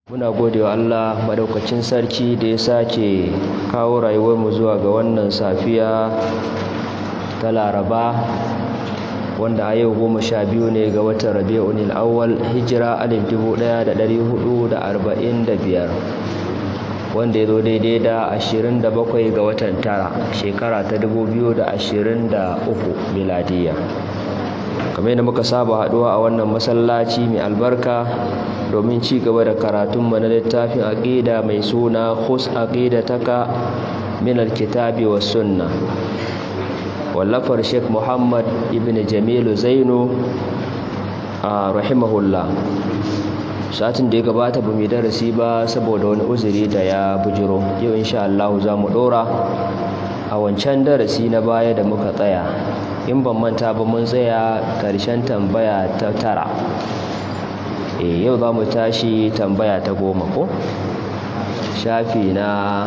muna gode wa Allah madaukakin sarki da ya sake kawo rayuwarmu zuwa ga wannan safiya ta laraba wanda a yau goma sha biyu ne ga watan rabi'un awwal hijira alif dubu ɗaya da ɗari hudu da arba'in da biyar wanda ya zo daidai da ashirin da bakwai ga watan tara shekara ta dubu biyu da ashirin da uku miladiya kamar yadda muka saba haɗuwa a wannan masallaci mai albarka domin ci gaba da karatunmu na littafin aqida mai suna khus aqidataka min alkitabi was sunna wallafar Sheikh Muhammad ibn Jamilu Zainu rahimahullah satin da ya gabata ba mu darasi ba saboda wani uzuri da ya bujiro yau insha Allah za mu dora a wancan darasi na baya da muka tsaya in ban manta ba mun tsaya karshen tambaya ta tara e yau za mu tashi tambaya ta goma ko shafi na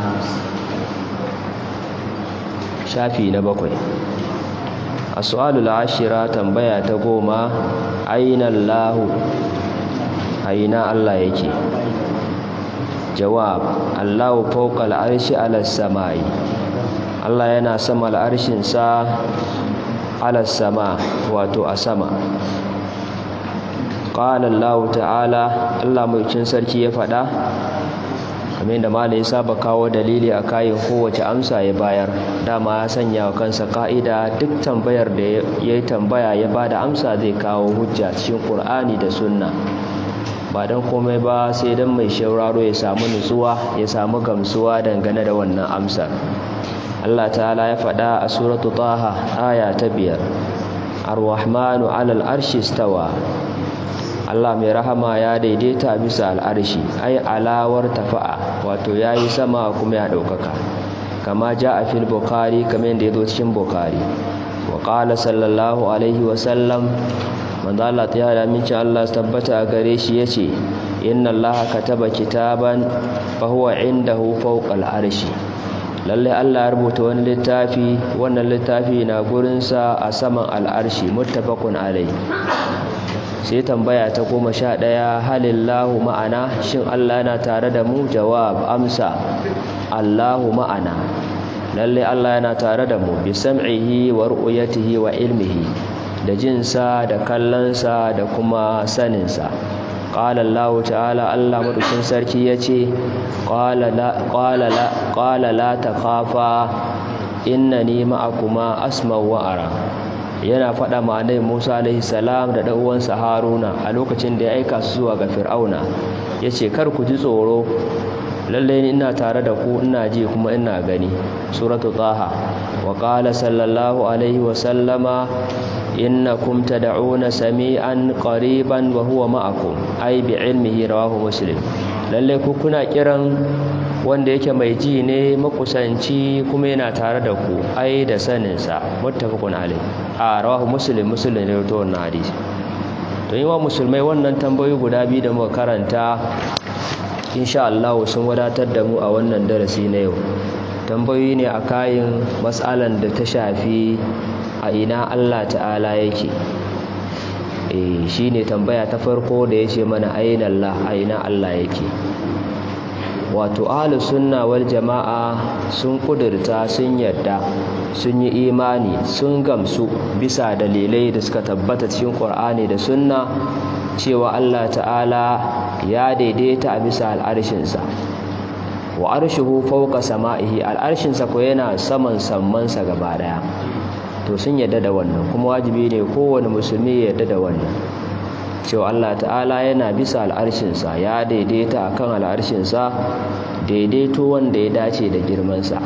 shafi na bakwai a su'alul ashira tambaya ta goma aina allahu aina allah yake jawab allahu fawqa al'arshi ala samai allah yana sama al'arshinsa ala sama wato a sama qala Allah ta'ala Allah mai cin sarki ya faɗa kamar da malai saba kawo dalili a kayan kowace amsa ya bayar dama ya sanya wa kansa ka'ida duk tambayar da ya yi tambaya ya bada amsa zai kawo hujja cikin Qur'ani da Sunna ba dan komai ba sai dan mai shauraro ya samu nutsuwa ya samu gamsuwa dangane da wannan amsar Allah ta'ala ya faɗa a suratu Taha aya ta biyar Ar-Rahmanu 'alal arshi stawa Allah mai rahama ya daidaita bisa al'arshi ai alawar tafa'a wato yayi sama kuma ya daukaka kama a fil bukhari kamar yadda yazo cikin bukhari wa qala sallallahu alaihi wa sallam manzo Allah ta yada min Allah tabbata a gare shi yace inna Allah kataba kitaban fa huwa indahu fawqa al'arshi lalle Allah ya rubuta wani littafi wannan littafi na gurinsa a saman al'arshi muttafaqun alai sai tambaya ta goma sha ɗaya halillahu ma'ana shin Allah yana tare da mu jawab amsa Allahu ma'ana lalle Allah yana tare da mu bi sam'ihi wa ru'yatihi wa ilmihi da jinsa da kallonsa da kuma saninsa qala Allah ta'ala Allah madaukin sarki yace qala la qala la qala la takhafa innani ma'akuma asma wa ara yana faɗa ma annabi Musa alaihi salam da dan uwansa Haruna a lokacin da ya aika su zuwa ga Fir'auna yace kar ku ji tsoro lalle ni ina tare da ku ina ji kuma ina gani suratu taha wa qala sallallahu alaihi wa sallama innakum tad'una sami'an qariban wa huwa ma'akum ai bi ilmihi rawahu muslim lalle ku kuna kiran wanda yake mai ji ne makusanci kuma yana tare da ku ai da saninsa muttafaqun alai a rawahu muslim muslim ne to wannan hadisi to yi wa musulmai wannan tambayoyi guda biyu da muka karanta insha Allah sun wadatar da mu a wannan darasi na yau tambayoyi ne a kayan matsalan da ta shafi a ina Allah ta'ala yake eh shine tambaya ta farko da yace mana aina Allah a ina Allah yake wato ahlus sunna wal jama'a sun kudurta sun yadda sun yi imani sun gamsu bisa dalilai da suka tabbata cikin Qur'ani da sunna cewa Allah ta'ala ya daidaita a bisa al'arshinsa wa arshuhu fawqa sama'ihi al'arshinsa ko yana saman sammansa gaba daya to sun yadda da wannan kuma wajibi ne kowane musulmi ya yadda da wannan cewa Allah ta'ala yana bisa al'arshinsa ya daidaita akan al'arshinsa daidaito wanda ya dace da girmansa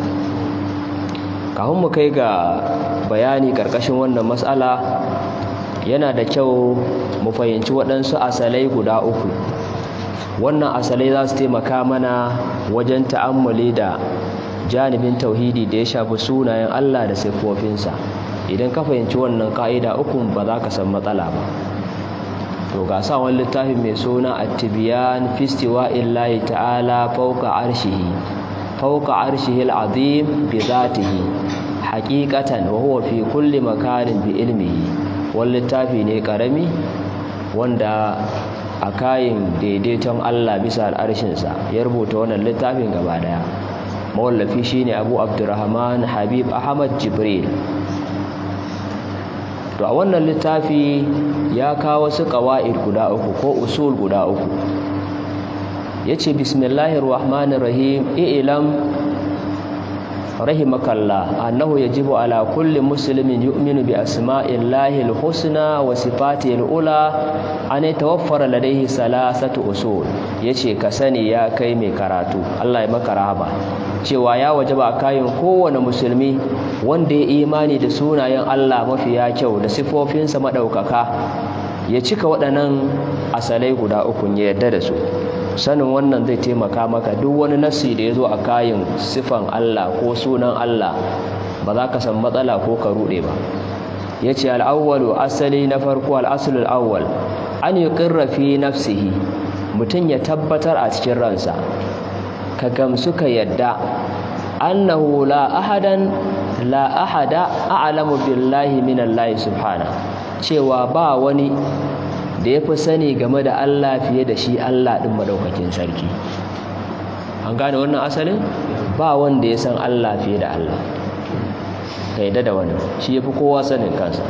kafin mu kai ga bayani karkashin wannan matsala yana da kyau mu fahimci waɗansu asalai guda uku wannan asalai za su taimaka mana wajen ta'ammuli da janibin tauhidi da ya shafi sunayen Allah da siffofinsa idan ka fahimci wannan ka'ida uku ba za ka san matsala ba to ga sa wani littafi mai suna at-tibyan fi istiwa'illahi ta'ala fawqa arshihi fawqa arshihi al-azim bi dhatihi haqiqatan wa huwa fi kulli makanin bi ilmihi wani littafi ne karami wanda a kayin daidaiton Allah bisa al'arshinsa ya rubuta wannan littafin gaba daya mawallafi shine Abu Abdurrahman Habib Ahmad Jibril to a wannan littafi ya kawo su qawaid guda uku ko usul guda uku yace bismillahir rahmanir rahim i'lam rahimakallah annahu yajibu ala kulli muslimin yu'minu bi asma'illahi al-husna wa sifatihi al-ula an yatawaffara ladayhi salasatu usul yace ka sani ya kai mai karatu Allah ya maka rahama cewa ya wajaba kayan kowane musulmi wanda ya imani da sunayen Allah mafiya kyau da sifofinsa madaukaka ya cika waɗannan asalai guda uku ya yarda da su sanin wannan zai taimaka maka duk wani nassi da ya zo a kayan sifan Allah ko sunan Allah ba za ka san matsala ko ka ruɗe ba ya ce al'awwalu asali na farko al'asulul awwal an yi ƙirrafi nafsihi mutum ya tabbatar a cikin ransa ka gamsu ka yadda annahu la ahadan la ahada a'lamu billahi minallahi subhana cewa ba wani da ya fi sani game da Allah fiye da shi Allah ɗin maɗaukakin sarki an gane wannan asalin ba wanda ya san Allah fiye da Allah ka yadda da wani shi ya fi kowa sanin kansa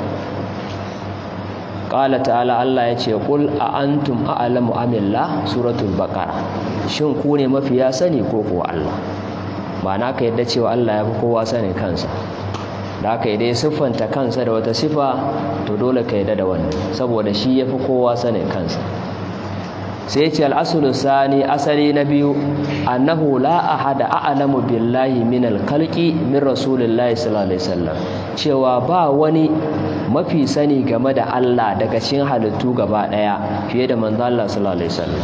ƙala ta'ala Allah ya ce ƙul a antum a'alamu amillah suratul baƙara shin ku ne mafiya sani ko kuwa Allah ba na ka yadda cewa Allah ya fi kowa sanin kansa da aka yi dai siffanta kansa da wata sifa to dole ka yadda da wannan saboda shi ya fi kowa sanin kansa sai ce al'asulu sani asali na biyu annahu la ahada a'lamu billahi min alkalki min rasulillahi sallallahu alaihi wasallam cewa ba wani mafi sani game da Allah daga cikin halittu gaba daya fiye da manzo Allah sallallahu alaihi wasallam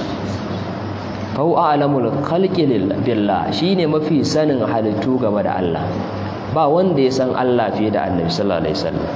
fau a'lamul khalqi billah shine mafi sanin halittu game da Allah ba wanda ya san Allah fiye da annabi sallallahu alaihi wasallam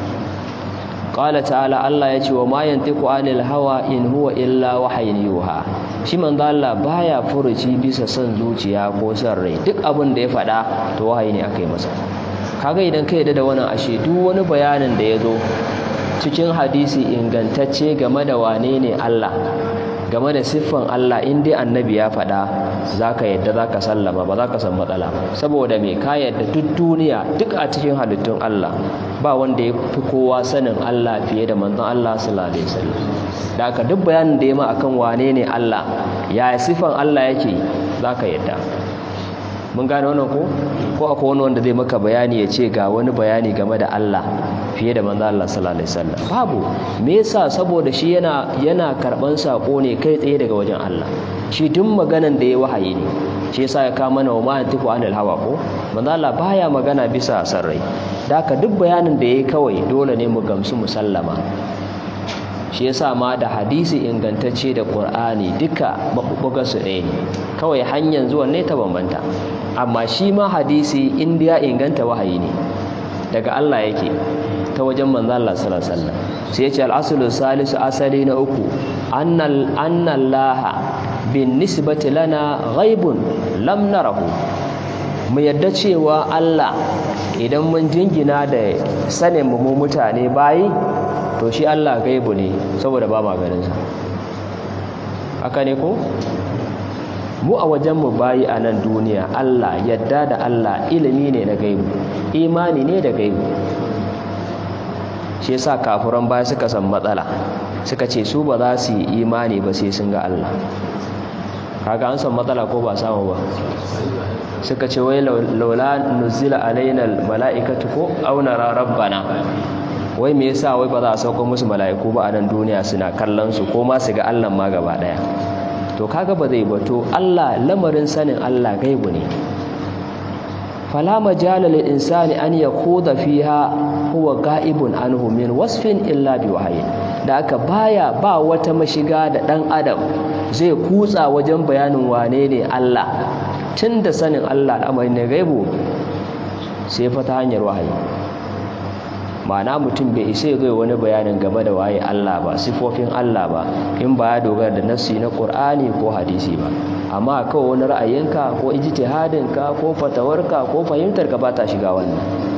qala ta'ala Allah ya ce wa ma yantiqu anil hawa in huwa illa wahyin yuha shi manzo Allah baya furuci bisa son zuciya ko son rai duk abin da ya faɗa to wahayi ne akai masa kaga idan ka yadda da wannan ashe duk wani bayanin da ya zo cikin hadisi ingantacce game da wane ne Allah game da siffan Allah in dai annabi ya faɗa za ka yadda za ka sallama ba za ka san matsala saboda mai ka yadda duk duniya duk a cikin halittun Allah ba wanda ya fi kowa sanin Allah fiye da manzon Allah sallallahu alaihi wasallam da aka duk bayanin da ya ma akan wane ne Allah ya siffan Allah yake za ka yadda mun gane wannan ko ko akwai wani wanda zai maka bayani ya ce ga wani bayani game da Allah fiye da manzo Allah sallallahu alaihi wasallam babu me yasa saboda shi yana yana karban sako ne kai tsaye daga wajen Allah shi duk maganan da ya wahayi ne shi yasa ya kama mana wa ma tiku anil hawa ko manzo Allah baya magana bisa sarrai da haka duk bayanin da yayi kawai dole ne mu gamsu musallama shi yasa ma da hadisi ingantacce da Qur'ani duka mabubuga su ɗaya ne kawai hanyar zuwan ne ta bambanta amma shi ma hadisi inda ya inganta wahayi ne daga Allah yake ta wajen manzo Allah sallallahu alaihi wasallam sai yace al-aslu salisu asali na uku annal annallaha bin nisbati lana ghaibun lam narahu mu yadda cewa Allah idan mun jingina da sanin mu mutane bayi to shi Allah gaibu ne saboda ba ma ganin sa haka ne ko mu a wajen mu bayi a nan duniya Allah yadda da Allah ilimi ne na gaibu imani ne da gaibu shi yasa kafuran baya suka san matsala suka ce su ba za su yi imani ba sai sun ga Allah kaga an san matsala ko ba samu ba suka ce wai laula nuzila alaina mala'ikatu ko aw nara rabbana wai me yasa wai ba za a sauko musu mala'iku ba a nan duniya suna kallon su ko ma su ga Allah ma gaba daya to kaga ba zai bato Allah lamarin sanin Allah gaibu ne fala majala lil insani an yakuda fiha huwa ga'ibun anhu min wasfin illa bi wahyi da aka baya ba wata mashiga da dan adam zai kutsa wajen bayanin wane ne Allah tunda sanin Allah al'amarin ne gaibu sai fa ta hanyar wahayi ma'ana mutum bai isa ya zo wani bayanin game da waye Allah ba sifofin Allah ba in ba ya dogara da nassi na Qur'ani ko hadisi ba amma kawai wani ra'ayinka ko ijtihadinka ko fatawarka ko fahimtarka ba ta shiga wannan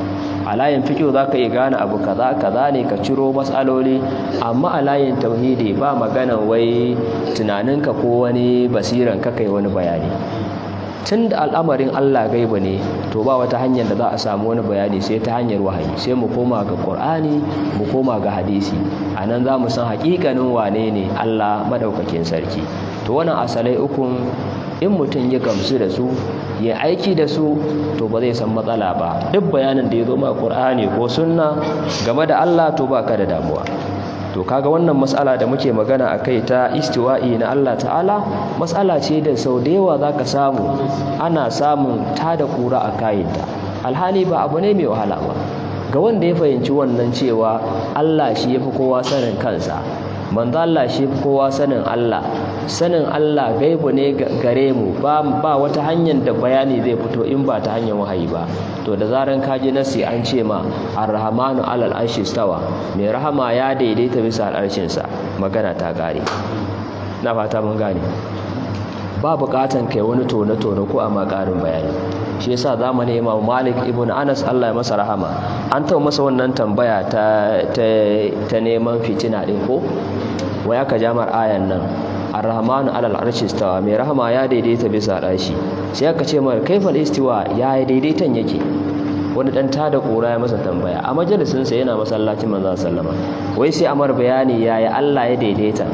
a layin fiqh zaka iya gane abu kaza kaza ne ka ciro matsaloli amma a layin tauhidi ba magana wai tunaninka ko wani basiran ka kai wani bayani tun da al'amarin Allah gaiba ne to ba wata hanyar da za a samu wani bayani sai ta hanyar wahayi sai mu koma ga Qur'ani mu koma ga hadisi anan za mu san haƙiƙanin wane ne Allah madaukakin sarki to wannan asalai ukun in mutum ya gamsu da su ya aiki da su to ba zai san matsala ba duk bayanin da ya zo ma Qur'ani ko sunna game da Allah to ba ka da damuwa to kaga wannan matsala da muke magana a kai ta istiwa'i na Allah ta'ala matsala ce da sau da yawa za ka samu ana samun ta da kura a kayanta alhali ba abu ne mai wahala ba ga wanda ya fahimci wannan cewa Allah shi ya fi kowa sanin kansa manzo Allah shi fi kowa sanin Allah sanin Allah gaibu ne gare mu ba ba wata hanyar da bayani zai fito in ba ta hanyar wahayi ba to da zaran ka ji nasi an ce ma ar-rahmanu alal arshi stawa mai rahama ya daidaita bisa al'arshin sa magana ta gare na fata mun gane ba bukatan kai wani tone tone ko amma karin bayani shi yasa zamanin Imam Malik ibn Anas Allah ya masa rahama an taɓa masa wannan tambaya ta ta neman fitina din ko wai aka jamar ayan nan ar-rahmanu alal arshi stawa mai rahama ya daidaita bisa al'arshi sai aka ce mar kaifal istiwa ya daidaitan yake wani dan tada kura ya masa tambaya a majalisin sa yana masallacin manzo sallama wai sai amar bayani yaya Allah ya daidaita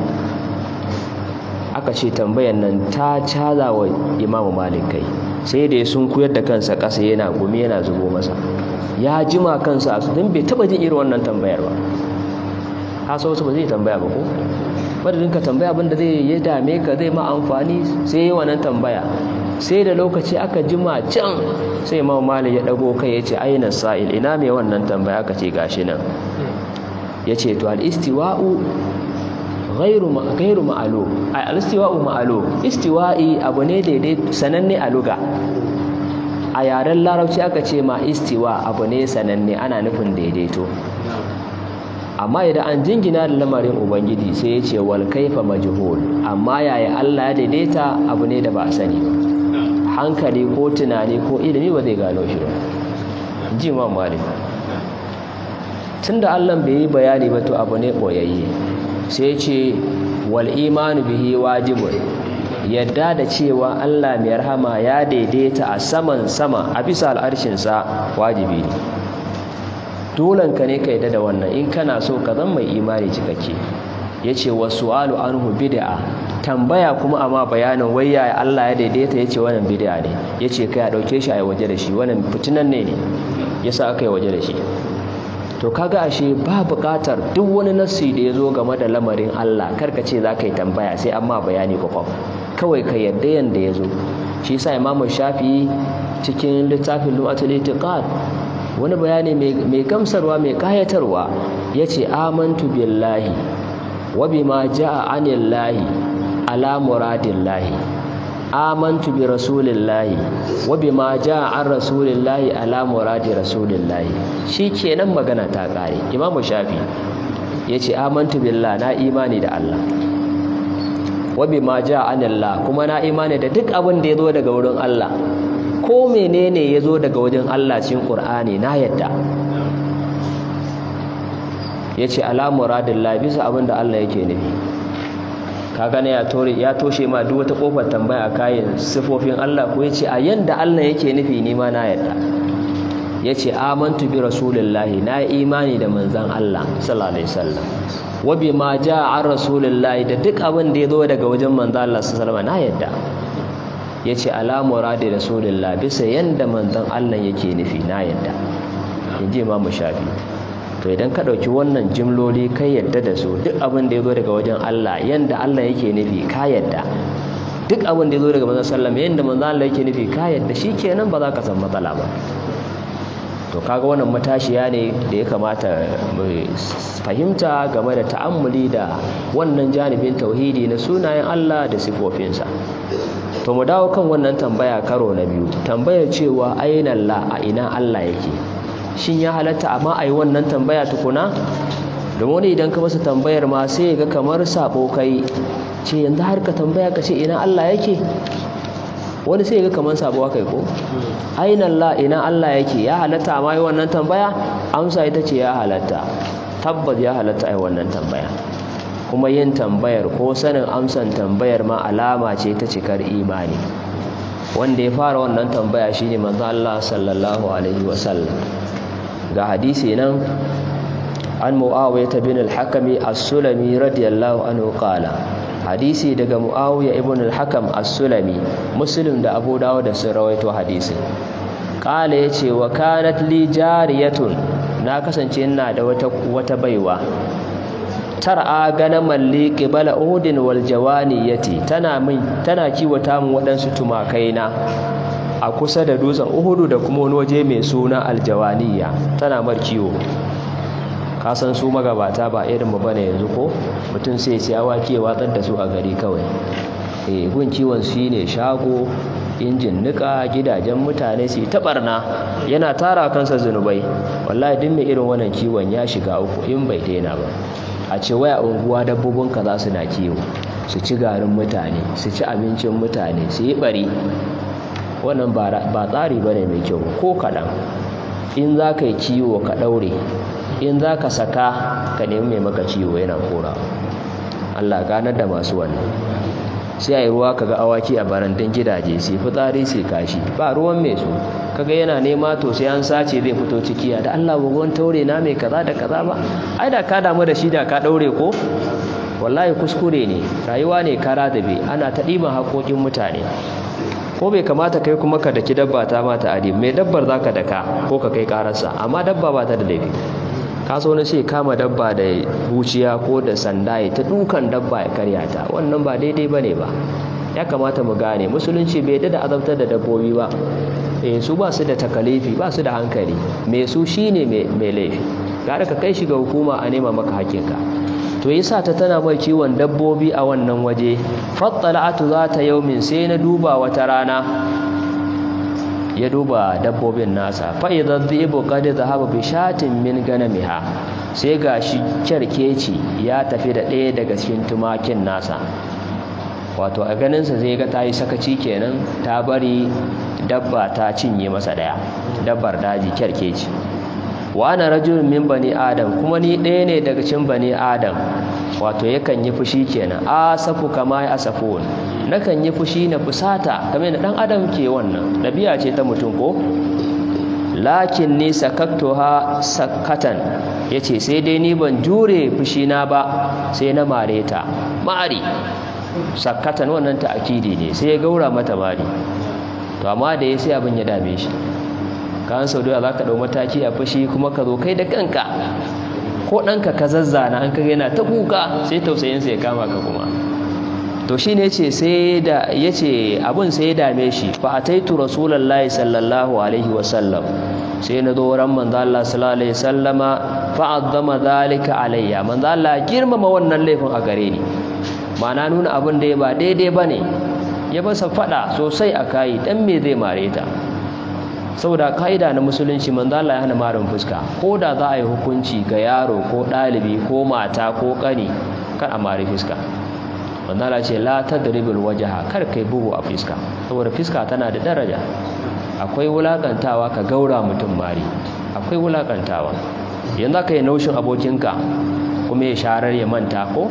aka ce tambayan nan ta caza wa Imam Malik kai sai da sun kuyar da kansa ƙasa yana gumi yana zubo masa ya jima kansa a su don bai taba jin irin wannan tambayar ba ka so wasu ba zai tambaya ba ko madadin ka tambaya abinda zai ya dame ka zai ma amfani sai yi wannan tambaya sai da lokaci aka jima can sai ma mali ya dago kai ya ce aina sa'il ina mai wannan tambaya aka ce gashi nan ya ce to al-istiwa'u ghairu ghairu ma'lum al-istiwa'u ma'lum istiwa'i abu ne daidai sananne a luga a yaren larabci aka ce ma istiwa abu ne sananne ana nufin daidaito amma idan an jingina da lamarin ubangiji sai ya ce wal kaifa majhul amma yaya Allah ya daidaita abu ne da ba a sani ba hankali ko tunani ko ilimi ba zai gano shi ba ji ma malik tunda Allah bai yi bayani ba to abu ne boyayye sai ya ce wal imanu bihi wajibun yadda da cewa Allah mai rahama ya daidaita a saman sama a bisa al'arshinsa wajibi ne dolanka ne ka yadda da wannan in kana so ka zan mai imani cikakke ya ce wa su'alu anhu bid'a tambaya kuma amma bayanin wayya Allah ya daidaita ya ce wannan bid'a ne ya ce kai a ɗauke shi a yi waje da shi wannan fitinan ne ne ya sa aka yi waje da shi to kaga ashe ba buƙatar duk wani nassi da ya zo game da lamarin Allah karka ce za ka yi tambaya sai amma bayani kwakwam kawai ka yarda yanda ya zo shi yasa imamu shafi cikin littafin lu'atul itiqad wani bayani mai gamsarwa mai kayatarwa yace amantu billahi wa bima jaa anillahi ala muradillahi amantu bi rasulillahi wa bima jaa an rasulillahi ala muradi rasulillahi shikenan magana ta kare imamu shafi yace amantu billahi na imani da Allah wa bima jaa anillah kuma na imani da duk abin da yazo daga wurin Allah ko menene yazo daga wajen Allah cikin Qur'ani na yadda yace ala muradillah bisa abin da Allah yake nufi kaga ne ya tore ya toshe ma duk wata kofar tambaya kayan sifofin Allah ko yace a yanda Allah yake nufi ni ma na yadda yace amantu bi rasulillahi na imani da manzon Allah sallallahu alaihi wasallam wa bima jaa an rasulillahi da duk abin da yazo daga wajen manzon Allah sallallahu alaihi wasallam na yadda yace ala muradi rasulillah bisa yanda manzon Allah yake nufi na yadda inji Imam Shafi to idan ka ɗauki wannan jimloli kai yadda da su duk abin da ya zo daga wajen Allah yanda Allah yake nufi ka yadda duk abin da ya zo daga manzon sallam yanda manzon Allah yake nufi ka yadda shikenan ba za ka san matsala ba to kaga wannan matashiya ne da ya kamata mu fahimta game da ta'ammuli da wannan janibin tauhidi na sunayen Allah da sifofinsa to mu dawo kan wannan tambaya karo na biyu tambayar cewa aina la a ina Allah yake shin ya halatta amma a yi wannan tambaya tukuna domin wani idan ka masa tambayar ma sai ga kamar sabo kai ce yanzu har ka tambaya ka ce ina Allah yake wani sai ga kaman sabuwa kai ko aina Allah ina Allah yake ya halatta ma yi wannan tambaya amsa ita ce ya halatta tabbas ya halatta ai wannan tambaya kuma yin tambayar ko sanin amsan tambayar ma alama ce ta cikar imani wanda ya fara wannan tambaya shine manzo Allah sallallahu alaihi wasallam ga hadisi nan an muawiyah bin al-hakami as-sulami radiyallahu anhu qala hadisi daga muawiya ibn al-hakam as-sulami muslim da abu dawud da sun rawaito hadisi qala yace wa kanat li jariyatun na kasance ina da wata wata baiwa tar'a ganaman li qibala uhudin wal jawaniyati tana min tana kiwata min waɗansu tumakai na a kusa da dutsen uhudu da kuma wani waje mai suna aljawaniya tana mar kiwo kasan su magabata ba irin mu bane yanzu ko mutum sai ya awaki ya watsar da su a gari kawai eh gun kiwon su ne shago injin nika gidajen mutane su ta barna yana tara kansa zunubai wallahi duk mai irin wannan kiwon ya shiga uku in bai daina ba a ce waya unguwa dabbobin ka za su na kiwo su ci garin mutane su ci abincin mutane su yi bari wannan ba tsari bane mai kyau ko kaɗan in za ka yi kiwo ka ɗaure in za ka saka ka nemi mai maka ciwo yana kora Allah ganar da masu wannan sai a yi ruwa kaga awaki a barandun gidaje sai fitsari sai kashi ba ruwan mai su kaga yana nema to sai an sace zai fito cikiya da Allah bugon taure na mai kaza da kaza ba ai da ka damu da shi da ka daure ko wallahi kuskure ne rayuwa ne kara da bai ana ta ɗiban haƙoƙin mutane ko bai kamata kai kuma ka daki dabba ta mata adi mai dabbar zaka daka ko ka kai kararsa amma dabba ba ta da laifi ka so na ce kama dabba da buciya ko da sanda ya ta dukan dabba ya karya ta wannan ba daidai ba ne ba ya kamata mu gane musulunci bai da azabtar da dabbobi ba eh su ba su da takalifi ba su da hankali mai su shine mai laifi gara ka kai shi ga hukuma a nema maka hakinka to yasa ta tana mai kiwon dabbobi a wannan waje fattala'atu za ta yaumin sai na duba wata rana ya duba dabbobin nasa fa'idan dhibu qad dhahaba bi shatin min ganamiha sai gashi kyarkeci ya tafi da ɗaya daga cikin tumakin nasa wato a ganinsa zai ga ta yi sakaci kenan ta bari dabba ta cinye masa ɗaya dabbar daji kyarkeci wa ana rajulun min bani adam kuma ni ɗaya ne daga cikin bani adam wato yakan yi fushi kenan asafu kama ya asafun nakan yi fushi na fusata kamar da dan adam ke wannan dabi'a ce ta mutum ko lakin ni sakaktuha sakatan yace sai dai ni ban jure fushi na ba sai na mare ta mari sakatan wannan ta akidi ne sai ya gaura mata mari to amma da ya sai abin ya dame shi kan sau da za ka ɗau mataki a fushi kuma ka zo kai da kanka ko ɗanka ka zazzana an kaga yana ta kuka sai tausayinsa ya kama ka kuma to shi ne ce sai da ya ce abin sai ya dame shi fa a taitu rasulallah sallallahu alaihi wasallam sai na zo wurin manzo Allah sallallahu alaihi wasallama fa azzama zalika alayya manzo Allah girmama wannan laifin a gare ni ma'ana nuna abin da ya ba daidai bane ya masa fada sosai a kai dan me zai mare ta saboda ka'ida na musulunci manzo Allah ya hana marin fuska ko da za a yi hukunci ga yaro ko ɗalibi ko mata ko ƙani kar a mari fuska manzo Allah ce la tadribul wajha kar kai bugu a fuska saboda fuska tana da daraja akwai wulakantawa ka gaura mutum mari akwai wulakantawa yanzu ka yi naushin abokinka kuma ya sharar ya manta ko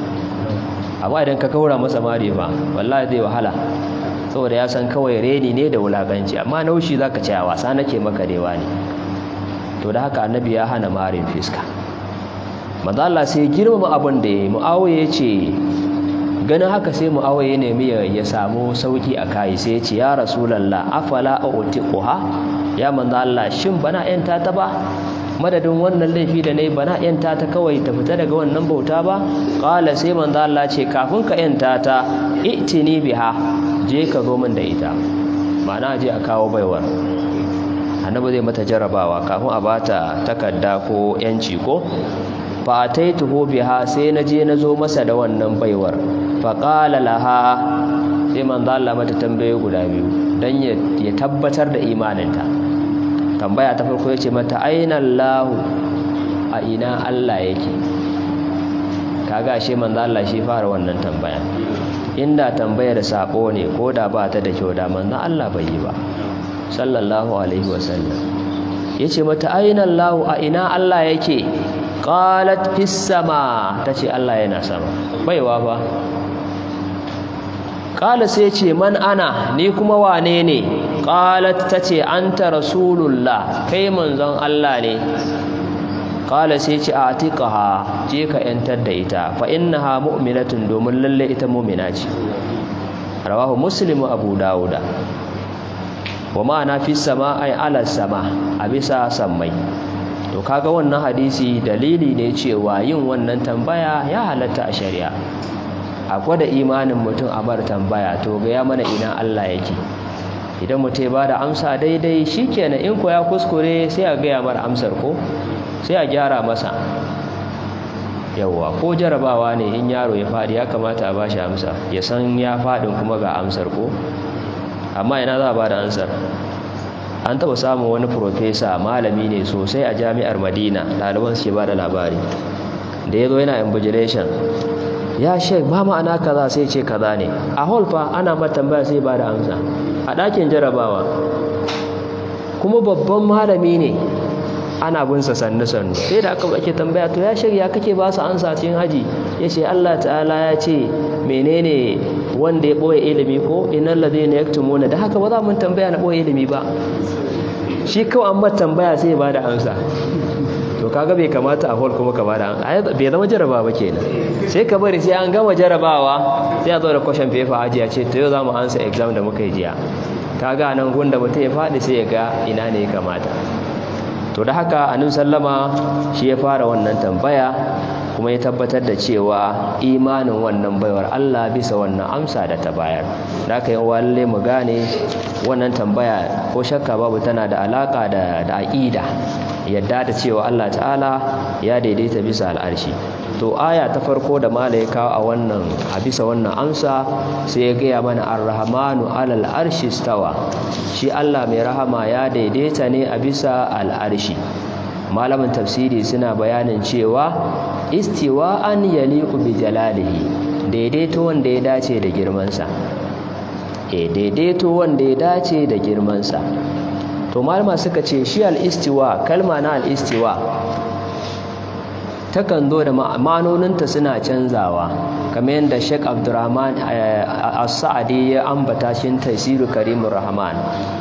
amma idan ka gaura masa mari ba wallahi zai wahala saboda ya san kawai reni ne da wulakanci amma naushi zaka ce a wasa nake maka dewa ne to da haka annabi ya hana marin fiska manzo Allah sai girmama abin da yayi muawiya yace ganin haka sai muawiya ya nemi ya samu sauki a kai sai ya ce ya rasulullah afala utiquha ya manzo Allah shin bana yanta ta ba madadin wannan laifi da nayi bana yanta ta kawai ta fita daga wannan bauta ba qala sai manzo Allah ce kafin ka yanta ta itini biha je ka zo min da ita ma'ana je a kawo baiwar annabi zai mata jarabawa kafin a bata takarda ko yanci ko fa ataituhu biha sai na je na zo masa da wannan baiwar fa qala laha sai manzo Allah mata tambaye guda biyu dan ya tabbatar da imaninta tambaya ta farko yace mata aina Allah a ina Allah yake kaga ashe manzo Allah shi fara wannan tambaya inda tambayar sabo ne ko da ba ta da kyau da manzon Allah bai yi ba sallallahu alaihi wasallam yace mata aina Allah a ina Allah yake qalat fis sama tace Allah yana sama baiwa fa qala sai ce man ana ni kuma wane ne qalat tace anta rasulullah kai manzon Allah ne qala sai ce atiqaha je ka yantar da ita fa innaha mu'minatun domin lalle ita mu'mina ce rawahu muslim abu dauda wa ma'ana fi sama ay ala sama a bisa sammai to kaga wannan hadisi dalili ne cewa yin wannan tambaya ya halatta a shari'a a gwada imanin mutum a bar tambaya to ga ya mana ina Allah yake idan mutum ya bada amsa daidai shikenan in ko ya kuskure sai a gaya mar amsar ko sai a gyara masa yawwa ko jarabawa ne in yaro ya faɗi ya kamata a bashi amsa ya san ya faɗin kuma ga amsar ko amma ina za a bada amsar an taɓa samun wani profesa malami ne sosai a jami'ar madina ɗaliban suke ba da labari da ya zo yana invigilation ya shek ba ma'ana kaza sai ce kaza ne a hall fa ana matambaya sai ba da amsa a ɗakin jarabawa kuma babban malami ne ana bin sa sannu sannu sai da aka ake tambaya to ya shirya kake ba su ansa cikin haji ya ce Allah ta'ala ya ce menene wanda ya ɓoye ilimi ko innal ladina yaktumuna da haka ba za mun tambaya na ɓoye ilimi ba shi kawai an tambaya sai ba da amsa to kaga bai kamata a hall kuma ka ba da amsa bai zama jaraba ba kenan sai ka bari sai an gama jarabawa sai a zo da question paper aji a ce to yau za mu ansa exam da muka yi jiya kaga nan gunda mutum ya faɗi sai ya ga ina ne ya kamata to da haka annabi sallama shi ya fara wannan tambaya kuma ya tabbatar da cewa imanin wannan baiwar Allah bisa wannan amsa da ta bayar da haka yin walle mu gane wannan tambaya ko shakka babu tana da alaka da da aqida yadda da cewa Allah ta'ala ya daidaita bisa al'arshi to aya ta farko da mala ya kawo a wannan a bisa wannan amsa sai ya gaya mana ar-rahmanu alal arshi stawa shi Allah mai rahama ya daidaita ne a bisa al'arshi malamin tafsiri suna bayanin cewa istiwa an yaliqu bi jalalihi daidaito wanda ya dace da girmansa eh daidaito wanda ya dace da girmansa to malama suka ce shi al-istiwa kalma na al-istiwa takan zo da ma'anoninta suna canzawa kamar yadda Sheikh Abdurrahman As-Sa'di ya ambata shi Tafsirul Karimur Rahman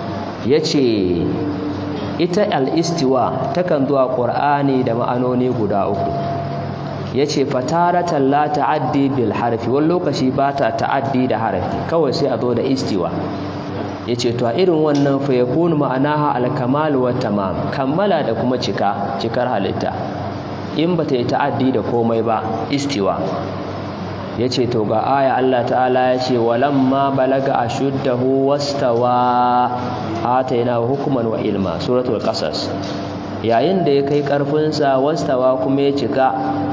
yace ita al-istiwa takan zo a Qur'ani da ma'anoni guda uku yace fataratan la ta'addi bil harfi wani lokaci ba ta ta'addi da harfi kawai sai a zo da istiwa yace to a irin wannan fa yakunu ma'anaha al-kamal wa tamam kammala da kuma cika cikar halitta in ba ta yi ta'addi da komai ba istiwa ya ce to ga aya Allah ta'ala ya ce walamma balaga a shuddahu wastawa ataina hukuman wa ilma suratul qasas yayin da ya kai karfinsa wastawa kuma ya cika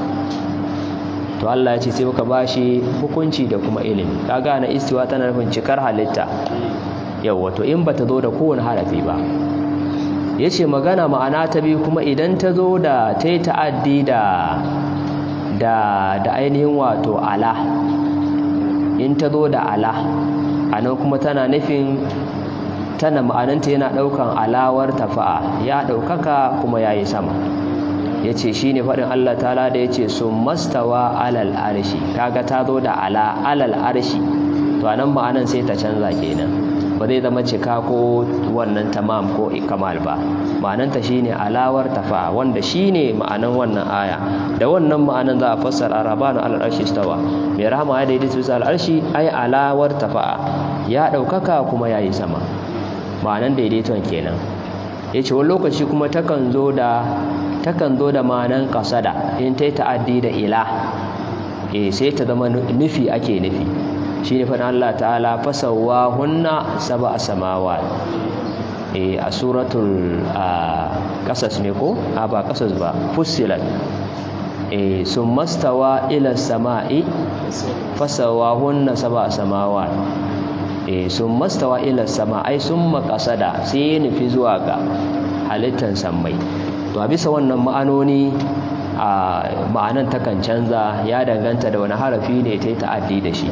to Allah ya ce sai muka bashi hukunci da kuma ilimi kaga na istiwa tana nufin cikar halitta yawa to in bata zo da kowane harafi ba ya ce magana ma'ana ta biyu kuma idan ta zo da ta yi ta'addi da da da ainihin wato ala in ta zo da ala a nan kuma tana nufin tana ma'ananta yana ɗaukan alawar tafa'a ya ɗaukaka kuma ya yi sama ya ce shi ne faɗin Allah ta'ala da ya ce sun mastawa alal arshi kaga ta zo da ala alal arshi to a nan ma'anan sai ta canza kenan ba zai zama cika ko wannan tamam ko kamal ba ma'ananta shine alawar tafa wanda shine ma'anan wannan aya da wannan ma'anan za a fassara rabanu alal arshi stawa mai rahama ya daidai bisa al arshi ai alawar tafa ya daukaka kuma yayi sama ma'anan daidaiton kenan yace wani lokaci kuma takan zo da takan zo da ma'anan qasada in tai ta'addi da ila eh sai ta zama nufi ake nufi shi ne faɗin Allah ta'ala fasawa hunna saba a samawa a suratul ƙasas ne ko? a ba ƙasas ba fusilat sun mastawa ila sama'i fasawa hunna saba a samawa sun mastawa ila sama'ai sun makasada sai ya nufi zuwa ga halittar sammai to a bisa wannan ma'anoni a ma'anan takan canza ya danganta da wani harafi ne ta yi ta'addi da shi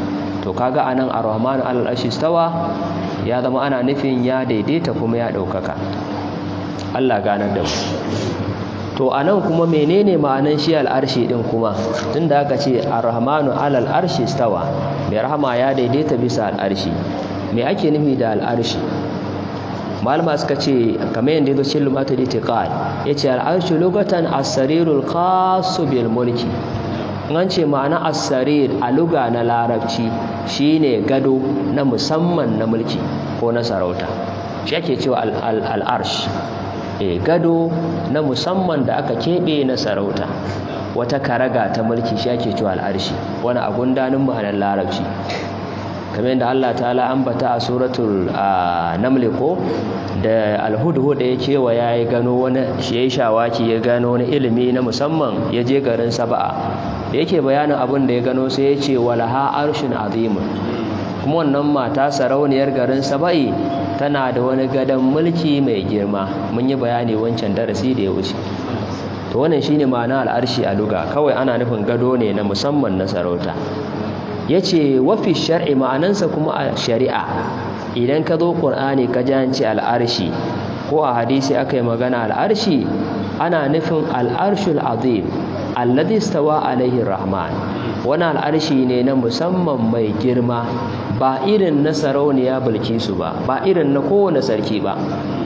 to kaga anan ar-rahmanu alal arshi stawa ya zama ana nufin ya daidaita kuma ya daukaka Allah ganar da mu to anan kuma menene ma'anan shi al'arshi din kuma tunda aka ce ar-rahmanu alal arshi stawa mai rahama ya daidaita bisa al'arshi me ake nufi da al'arshi malama suka ce kamar yadda yazo cikin lumatul itiqad yace al'arshu lugatan as-sarirul khas bil mulki an ce ma'ana as-sarir a luga na larabci shine gado na musamman na mulki ko na sarauta shi ake cewa al-arsh e gado na musamman da aka keɓe na sarauta wata karaga ta mulki shi ake cewa al'arshi wani a gundanin ma'anar larabci kamar yadda Allah ta'ala ambata a suratul naml ko da alhudhud ya kewa ya yi gano wani shi yayi shawaki ya gano wani ilimi na musamman ya je garin saba'a da yake bayanin abin da ya gano sai ya ce walaha arshin azimun kuma wannan mata sarauniyar garin saba'i tana da wani gadon mulki mai girma mun yi bayani wancan darasi da ya wuce to wannan shine ma'ana al'arshi a luga kawai ana nufin gado ne na musamman na sarauta yace wafi shar'i ma'anansa kuma a shari'a idan ka zo qur'ani ka janci al'arshi ko a hadisi aka yi magana al'arshi ana nufin al'arshul azim alladhi stawa alaihi rahman wani al'arshi ne na musamman mai girma ba irin na sarauniya bilkisu ba ba irin na kowane sarki ba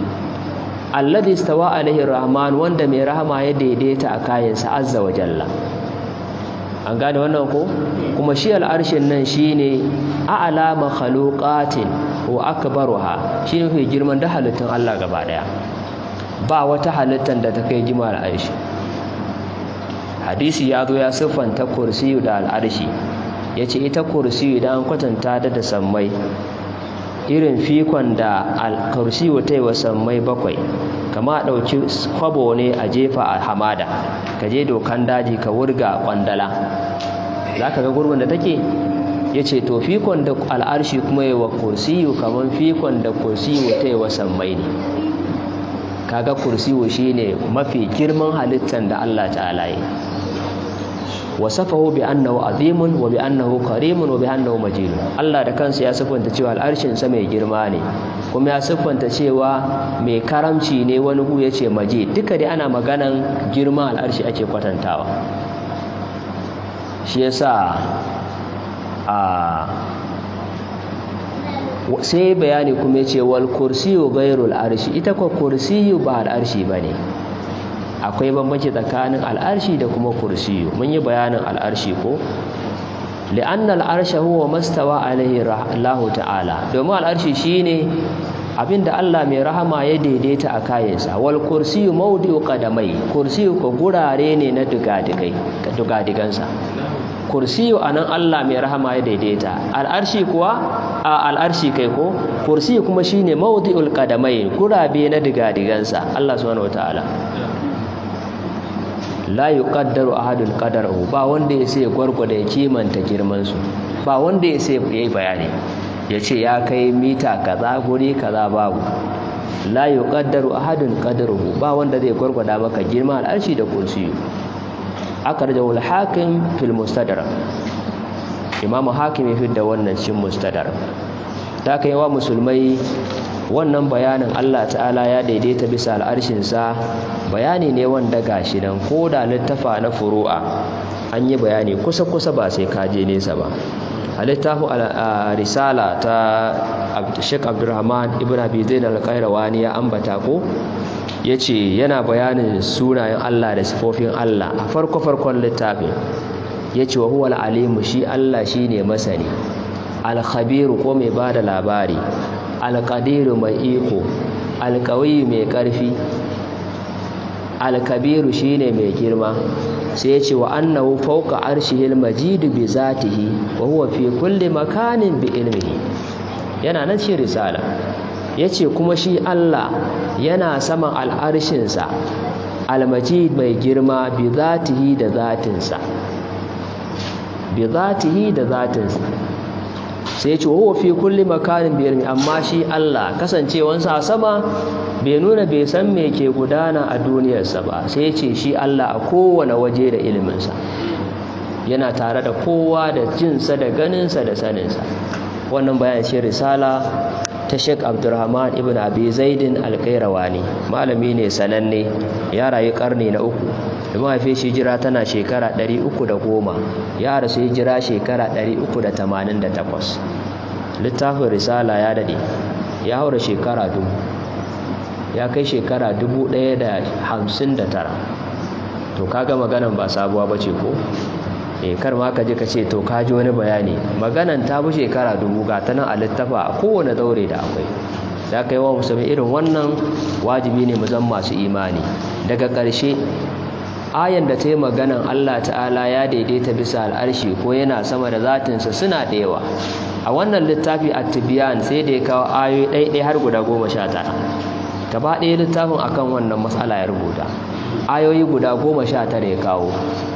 alladhi stawa alaihi rahman wanda mai rahama ya daidaita a kayansa azza wa jalla an gane wannan ko kuma shi al'arshin nan shine a'la makhluqatin wa akbaruha shine fi girman da halittun Allah gaba daya ba wata halittar da ta kai girma al'arshi hadisi ya zo ya siffanta kursiyu da al'arshi yace ita kursiyu idan an kwatanta da da sammai irin fikon da al-kursiyu ta yi wa sammai bakwai kama a ɗauki kwabo ne a jefa a hamada ka je dokan daji ka wurga kwandala za ka ga gurbin da take ya ce to fikon da al'arshi kuma yi wa kursiyu kamar fikon da kursiyu ta yi wa sammai ne kaga kursiyu shi ne mafi girman halittar da allah ta'ala yi wasafahu bi annahu azimun wa bi annahu karimun wa bi annahu majid Allah da kansa ya siffanta cewa al'arshin sa mai girma ne kuma ya siffanta cewa mai karamci ne wani hu yace majid duka dai ana maganan girman al'arshi ake kwatantawa shi yasa a sai bayani kuma yace wal kursiyu ghairul arshi ita ko kursiyu ba al'arshi bane akwai bambanci tsakanin al'arshi da kuma kursiyu mun yi bayanin al'arshi ko li'anna al'arsha huwa mastawa alaihi Allah ta'ala domin al'arshi shine abinda Allah mai rahama ya daidaita a kayansa wal kursiyu mawdi'u qadamai kursiyu ko gurare ne na dugadigai ka dugadigansa kursiyu anan Allah mai rahama ya daidaita al'arshi kuwa a al'arshi kai ko kursiyu kuma shine mawdi'ul qadamai gurabe na dugadigansa Allah subhanahu wataala la yuqaddaru ahadun qadarahu ba wanda ya sai gwargwada ya kimanta girman su ba wanda ya sai yayi bayani yace ya kai mita kaza guri kaza babu la yuqaddaru ahadun qadaruhu ba wanda zai gwargwada maka girman al'arshi da kursiyu akarjahu al-hakim fil mustadrak imam hakim ya fidda wannan cikin mustadrak ta kai wa musulmai wannan bayanin Allah ta'ala ya daidaita bisa al'arshinsa bayani ne wanda gashi nan ko da littafa na furu'a an yi bayani kusa-kusa ba sai kaje nesa ba a littafin risala ta Sheikh Abdulrahman ibn Abi Zaid al-Qayrawani ya ambata ko yace yana bayanin sunayen Allah da sifofin Allah a farko-farkon littafin yace wa huwal alimu shi Allah shine masani al-khabiru ko mai bada labari alƙadiru mai iko alƙawi mai ƙarfi alkabiru shine mai girma sai ya ce wa annahu fawqa arshihil majid bi zatihi wa huwa fi kulli makanin bi ilmihi yana nan cikin risala yace kuma shi Allah yana saman al'arshinsa almajid mai girma bi zatihi da zatinsa bi zatihi da zatinsa sai ce huwa fi kulli makanin bi ilmi amma shi Allah kasancewansa a sama bai nuna bai san me ke gudana a duniyarsa ba sai ce shi Allah a kowane waje da iliminsa yana tare da kowa da jinsa da ganinsa da saninsa wannan bayan ce risala ta Sheikh Abdulrahman ibn Abi Zaidin Al-Qayrawani malami ne sananne ya rayu karni na uku da mahaifin shi jira tana shekara 310 ya rasu hijira shekara 388 littafin risala ya dade ya haura shekara dubu ya kai shekara 1059 to kaga maganan ba sabuwa bace ko eh kar ma ka je ka ce to ka ji wani bayani maganan ta bi shekara dubu ga ta nan a littafa a kowane daure da akwai da kai wa musulmi irin wannan wajibi ne mu zan masu imani daga ƙarshe ayan da ta yi maganan Allah ta'ala ya daidaita bisa al'arshi ko yana sama da zatinsa suna da yawa a wannan littafi a tibiyan sai da ya kawo ayoyi ɗaiɗai har guda goma sha tara gaba ɗaya littafin akan wannan matsala ya rubuta ayoyi guda goma sha tara ya kawo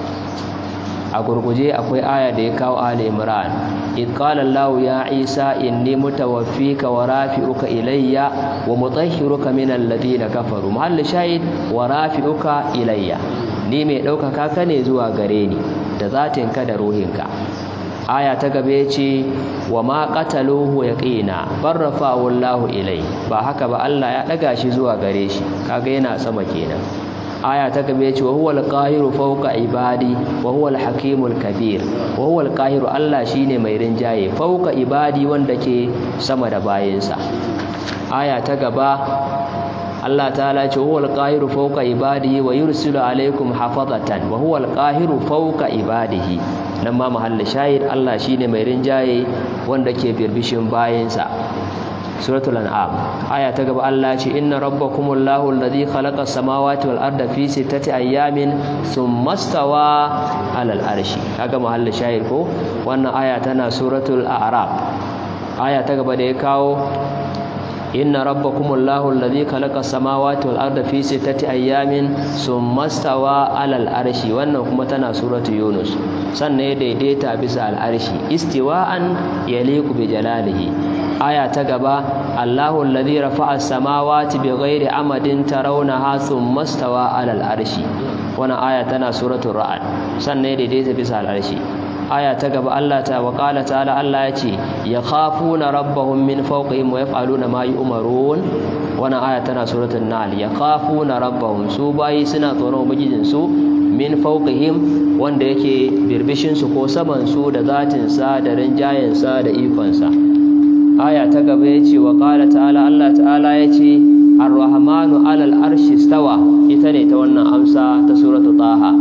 a gurguje akwai aya da ya kawo ali imran id qala allah ya isa inni mutawaffika wa rafi'uka ilayya wa mutahhiruka min alladhina kafaru mahall shahid wa rafi'uka ilayya ni mai ɗaukaka ka ne zuwa gare ni da zatinka da ruhinka aya ta gabe ce wa ma qataluhu yaqina barrafa'u allah ilay ba haka ba allah ya daga shi zuwa gare shi kaga yana sama kenan aya ta gabe ce wa huwal qahiru fawqa ibadi wa huwal hakimul kabir wa huwal qahiru Allah shine mai rinjaye fawqa ibadi wanda ke sama da bayinsa aya ta gaba Allah ta'ala ce huwal qahiru fawqa ibadihi wa yursilu alaykum hafazatan wa huwal qahiru fawqa ibadihi nan ma mahallin shahid Allah shine mai rinjaye wanda ke birbishin bayinsa suratul an'am aya ta gaba Allah ce inna rabbakumullahu alladhi khalaqa samawati wal arda fi sittati ayamin thumma stawa 'alal arshi kaga mahallin shahid ko wannan aya tana suratul a'raf aya ta gaba da ya kawo inna rabbakumullahu alladhi khalaqa samawati wal arda fi sittati ayamin thumma stawa 'alal arshi wannan kuma tana suratul yunus sannan ya daidaita bisa al arshi istiwa'an yaliqu bi jalalihi aya ta gaba Allahu alladhi rafa'a as-samawati bighairi amadin tarawnaha thumma stawa 'alal arshi wannan aya tana suratul ra'd sannan ya daidaita bisa al-arshi aya ta gaba Allah ta wa qala ta'ala Allah yace yakhafuna rabbahum min fawqihim wa yaf'aluna ma yu'marun wannan aya tana suratul nahl yakhafuna rabbahum su bayi suna tsoron ubangijin su min fawqihim wanda yake birbishin su ko saman su da zatin sa da rinjayen sa da ikon sa aya ta gaba ya ce wa ƙala ta'ala Allah ta'ala ya ce ar-rahmanu alal arshi stawa ita ne ta wannan amsa ta suratu taha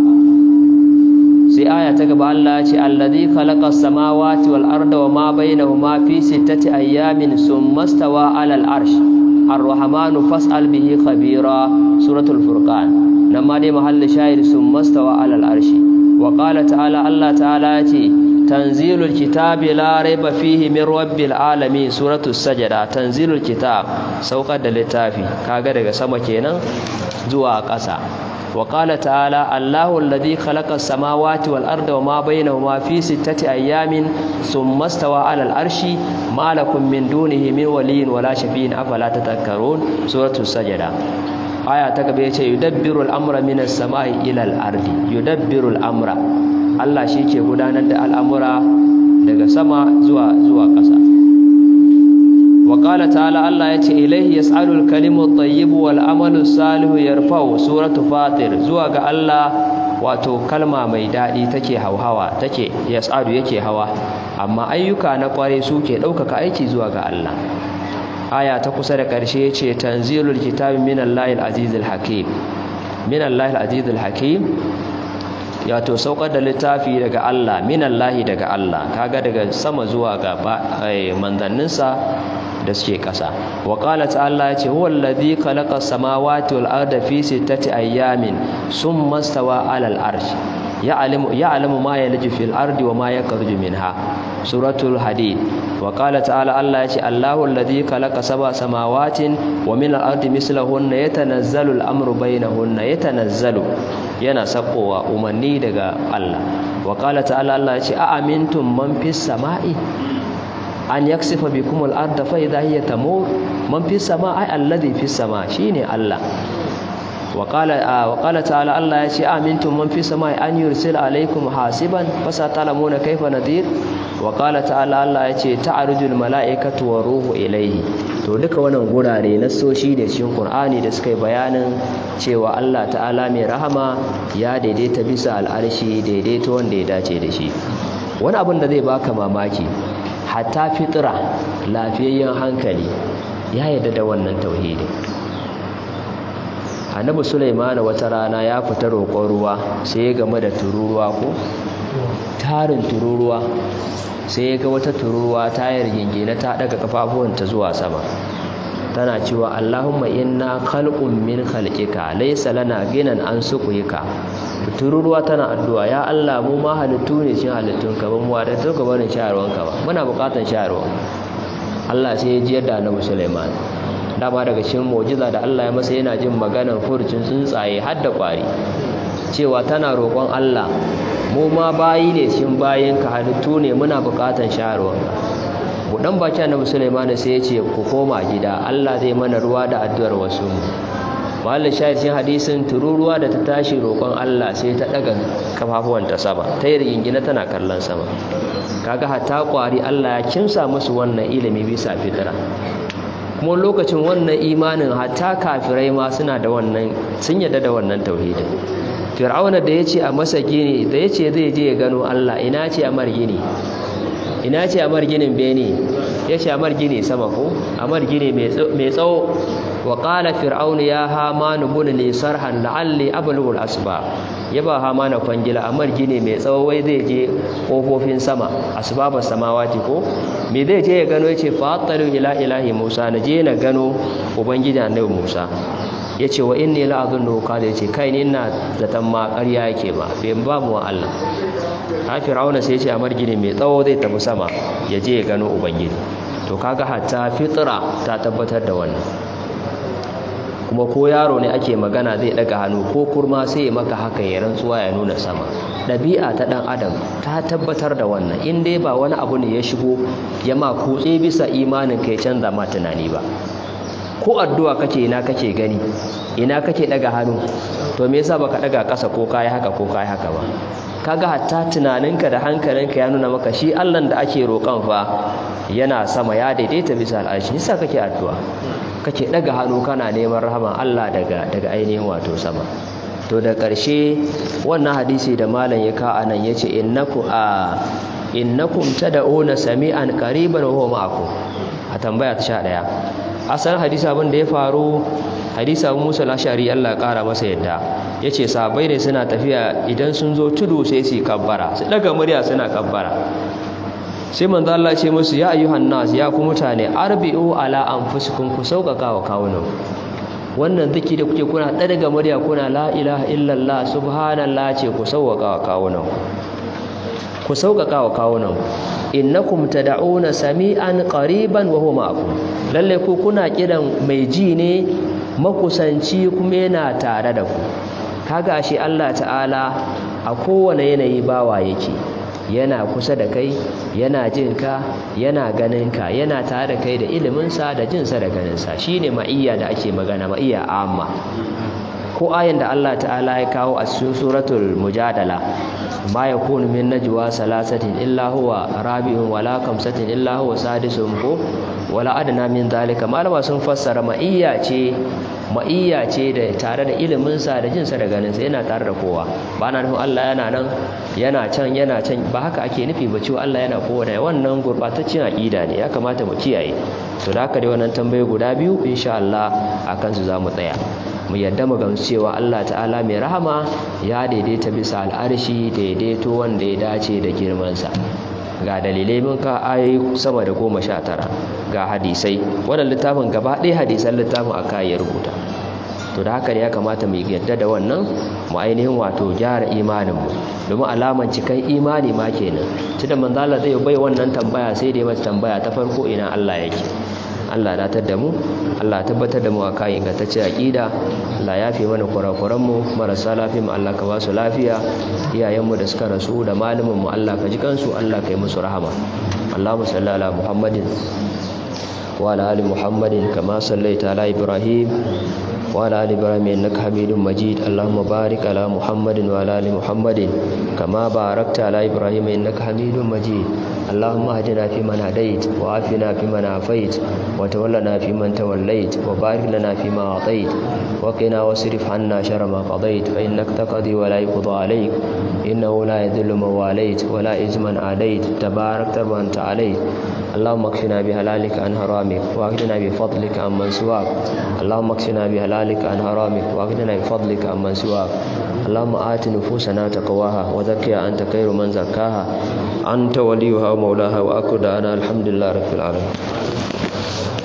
sai aya ta gaba Allah ya ce alladhi khalaqa as-samawati wal arda wa ma bainahuma fi sittati ayyamin thumma stawa alal arsh ar-rahmanu fas'al bihi khabira suratul furqan nan ma dai mahallin shahid thumma stawa alal arshi wa qala ta'ala Allah ta'ala ya ce tanzilul kitabi la raiba fihi min rabbil alamin suratul sajada tanzilul kitab saukar da littafi kaga daga sama kenan zuwa ƙasa wa qala ta'ala allahu alladhi khalaqa as-samawati wal arda wama bainahuma fi sittati ayamin thumma stawa 'alal arshi ma lakum min dunihi min waliyyin wala shafi'in afala tadhakkarun suratul sajada aya ta gaba yace yudabbiru al-amra minas sama'i ila al-ardi yudabbiru al-amra Allah shi ke gudanar da al'amura daga sama zuwa zuwa ƙasa. wa qala ta'ala Allah yace ilaihi yas'alul kalimu tayyibu wal amalu salihu yarfa'u suratu fatir zuwa ga Allah wato kalma mai dadi take hauhawa take yas'alu yake hawa amma ayyuka na kware suke ɗaukaka aiki zuwa ga Allah aya ta kusa da ƙarshe yace tanzilul kitabi minallahil azizil hakim minallahil azizil hakim yato saukar da littafi daga Allah minallahi daga Allah kaga daga sama zuwa ga manzanninsa da suke ƙasa wa qala ta'ala yace huwa allazi khalaqa samawati wal arda fi sittati ayyamin summa stawa 'alal arsh ya'lamu ya'lamu ma yalju fil ardi wa ma yakhruju minha suratul hadid wa qala ta'ala Allah yace Allahu allazi khalaqa sab'a samawatin wa min al-ardi mislahunna yatanazzalu al-amru bainahunna yatanazzalu yana sakowa umarni daga Allah wa qala ta'ala Allah yace a amintum man fis sama'i an yaksifa bikum al-ardha fa idha hiya tamur man fis sama'i alladhi fis sama' shine Allah wa qala wa qala ta'ala Allah ya ce amintum man fi samai an yursila alaikum hasiban fasatalamuna kaifa nadir wa qala ta'ala Allah ya ce ta'arujul mala'ikatu wa ruhu ilaihi to duka wannan gurare nassoshi da cikin Qur'ani da suka yi bayanin cewa Allah ta'ala mai rahama ya daidaita bisa al'arshi daidaito wanda ya dace da shi wani abin da zai baka mamaki hatta fitira lafiyayyen hankali ya yarda da wannan tauhidi annabi Sulaiman wata rana ya fita roƙon ruwa sai ya game da tururuwa ko tarin tururuwa sai ya ga wata tururuwa tayar gingine ta daga kafafuwanta zuwa sama tana cewa Allahumma inna khalqun min khalqika laysa lana ginan an suqika tururuwa tana addu'a ya Allah mu ma halittu ne cikin halittunka ba mu da tuka barin sharuwanka ba muna bukatan sharuwa Allah sai ya ji yadda Annabi Sulaiman dama daga cikin mu'jiza da Allah ya masa yana jin maganar furucin tsuntsaye har da kwari cewa tana roƙon Allah mu ma bayi ne cikin bayinka halittu ne muna bukatan sharuwanka budan baki annabi Sulaiman sai ya ce ku koma gida Allah zai mana ruwa da addu'ar wasu mahallin shahid cikin hadisin tururuwa da ta tashi roƙon Allah sai ta daga kafafuwanta sama ta yi rigingina tana kallon sama kaga hatta kwari Allah ya kimsa musu wannan ilimi bisa fitira kuma lokacin wannan imanin hatta kafirai ma suna da wannan sun yadda da wannan tauhidin fir'auna da ya ce a masa gini da ya ce zai je ya gano Allah ina ce a mar gini ina ce a mar ginin bene ya ce a mar gini sama ko a mar gini mai tsawo wa qala fir'aun ya hamanu bun li sarhan la'alli ablughu al-asba ya ba hamana kwangila a mar gini mai tsawo wai zai je kofofin sama asbabas samawati ko me zai je ya gano yace fatalu ila ilahi musa na je na gano ubangiji annabi musa ya ce wa inni la'azun doka da ya ce kai ni ina zaton ma ƙarya yake ba bai ba mu wa Allah ha fir'auna sai ya ce a margini mai tsawo zai tafi sama ya je ya gano ubangiji to kaga hatta fitra ta tabbatar da wannan kuma ko yaro ne ake magana zai daga hannu ko kurma sai ya maka haka ya rantsuwa ya nuna sama ɗabi'a ta ɗan adam ta tabbatar da wannan in dai ba wani abu ne ya shigo ya ma kutse bisa imanin kai canza ma tunani ba ko addu'a kake ina kake gani ina kake daga hannu to me yasa baka daga ƙasa ko kai haka ko kai haka ba kaga hatta tunaninka da hankalinka ya nuna maka shi Allah da ake roƙon fa yana sama ya daidaita bisa al'arshi yasa kake addu'a kake daga hannu kana neman rahama Allah daga daga ainihin wato sama to da ƙarshe wannan hadisi da malam ya ka anan yace innaku a innakum tad'una sami'an qariban wa huwa ma'akum a tambaya ta 11 asalin hadisi abin da ya faru hadisi abu musa lashari allah kara masa yadda ya ce sabai ne suna tafiya idan sun zo tudu sai su kabbara su daga murya suna kabbara sai manzo Allah ce musu ya ayyuhan nas ya ku mutane arbi'u ala anfusikum ku sauƙaƙa wa kawunan wannan ziki da kuke kuna daga murya kuna la ilaha illallah subhanallah ce ku sauƙaƙa wa kawunan ku sauƙaƙa wa kawunan innakum tad'una sami'an qariban wa huwa ma'akum lalle ku kuna kiran mai ji ne makusanci kuma yana tare da ku kaga shi Allah ta'ala a kowane yanayi bawa yake yana kusa da kai yana jin ka yana ganin ka yana tare da kai da ilimin sa da jin sa da ganin sa shine ma'iyya da ake magana ma'iyya amma ko ayin da Allah ta'ala ya kawo a cikin suratul mujadala ma yakunu min najwa salasatin illa huwa rabi'un wala kamsatin illa huwa sadisuhum ko wala adna min zalika malama sun fassara ma'iyya ce ma'iyya ce da tare da ilimin sa da jin sa da ganin sa yana tare da kowa ba na nufin Allah yana nan yana can yana can ba haka ake nufi ba cewa Allah yana kowa da wannan gurbataccen aqida ne ya kamata mu kiyaye to da haka dai wannan tambaye guda biyu insha Allah akan su zamu tsaya mu yadda mu gamsu cewa Allah ta'ala mai rahama ya daidaita bisa al'arshi daidaito wanda ya dace da girmansa ga dalilai mun ka ayoyi sama da goma sha tara ga hadisai wannan littafin gaba ɗaya hadisan littafin aka ya rubuta to da haka ne ya kamata mu yadda da wannan mu ainihin wato gyara imaninmu domin alaman cikan imani ma kenan tunda manzo Allah zai bai wannan tambaya sai dai mata tambaya ta farko ina Allah yake Allah datar da mu Allah tabbatar da mu a kayan ingantacce aqida Allah ya fi mana kurakuran mu marasa lafiya mu Allah ka ba su lafiya iyayen mu da suka rasu da malamin mu Allah ka ji kansu Allah ka yi musu rahama Allahumma salli ala Muhammadin wa ala ali Muhammadin kama sallaita ala Ibrahim وعلى آل إبراهيم إنك حميد مجيد اللهم بارك على محمد وعلى آل محمد كما باركت على إبراهيم إنك حميد مجيد اللهم اهدنا فيمن هديت وعافنا فيمن عافيت وتولنا فيمن توليت وبارك لنا فيما أعطيت وقنا واصرف عنا شر ما قضيت فإنك تقضي ولا يقضى عليك إنه لا يذل من واليت ولا يعز من عاديت تبارك وأنت عليت اللهم اكفنا بهلالك عن حرامك واغننا بفضلك عن من سواك اللهم اكفنا بهلالك عن حرامك واغننا بفضلك عن من سواك اللهم آت نفوسنا تقواها وزكها أنت خير من زكاها أنت وليها ومولاها وأكد أنا الحمد لله رب العالمين